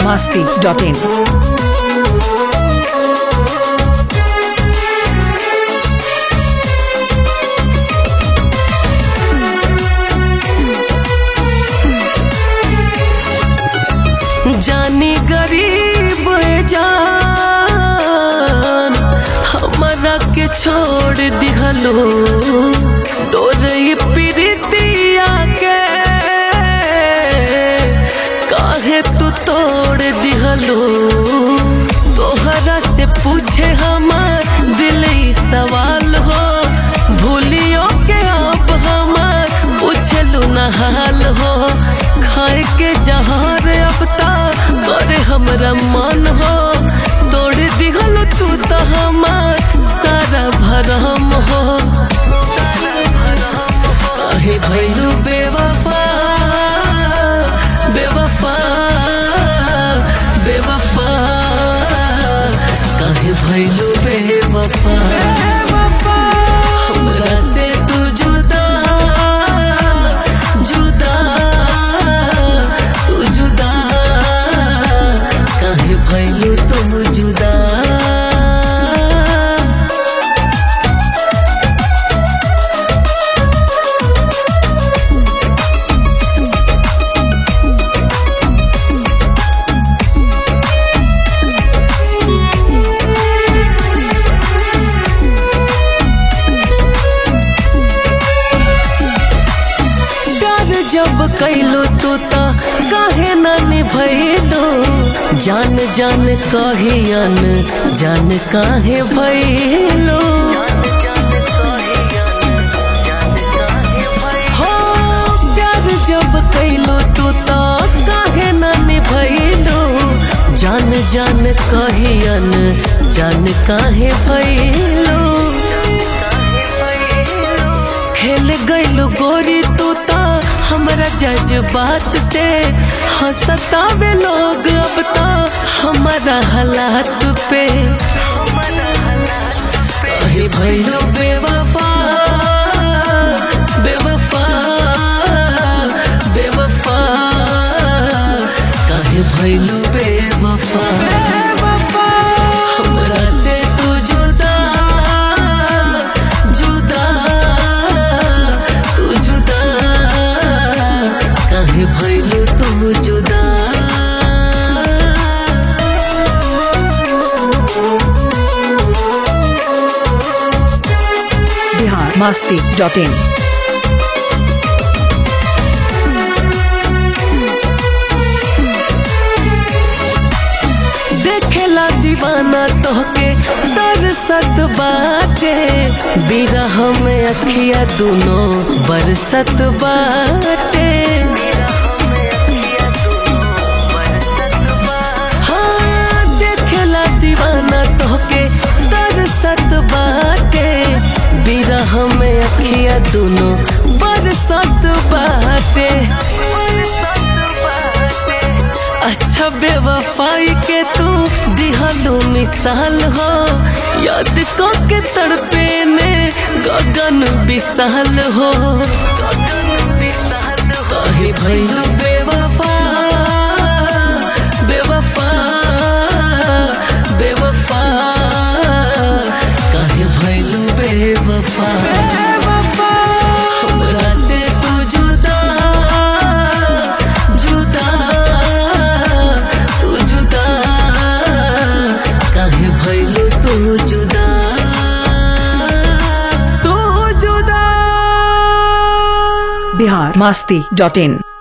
masti.in. जानी गरीब जान हमारा के छोड़ दिहलो तोर ये प्रीतिया के काहे तू तोड़ दिहलो तोहरा से पूछे हमार दिल ई सवाल हो भूलियो के अब हमार पूछलू न हाल हो खाए के जहार अब ता करे हमरा मन हो तोड़ दिहल तू तो हमार सारा भरम हो काहे भैलू बेवफा बेवफा बेवफा काहे भैलू बेवफा हमरा से तू जुदा जुदा तू जुदा काहे भैलू तू जुदा प्यार जब कैलो तू तो काहे न निभैलो जान जान कहियन जान काहे भैलो हो प्यार जब कैलो तू तो काहे न निभैलो जान जान कहियन जान काहे भैलो खेल गइलू गोरी तू ता हमरा जज्बात से हंसतावे लोग अब ता हमारा हालात पे कहे भइलू बेवफा बेवफा बेवफा कहे भइलू बेवफा हमरा से तू जुदा जुदा तू जुदा काहे भइलू तू जुदा Bihar masti.in. देखेला दीवाना तोहके दरसत बाटे बिरह में अखिया दुनो बरसत बाटे हाँ, देखेला दीवाना तोहके दरसत बाटे बिरह में अखिया दुनो बरसत बाटे अच्छा बेवफाई के तू दिहलो मिसाल हो याद को के तड़पे ने गगन विशाल हो कहे भैलू बेवफा बेवफा बेवफा कहे भैलू बेवफा हमरा से तू जुदा जुदा तू जुदा काहे भइलू तू जुदा तू जुदा Bihar masti.in.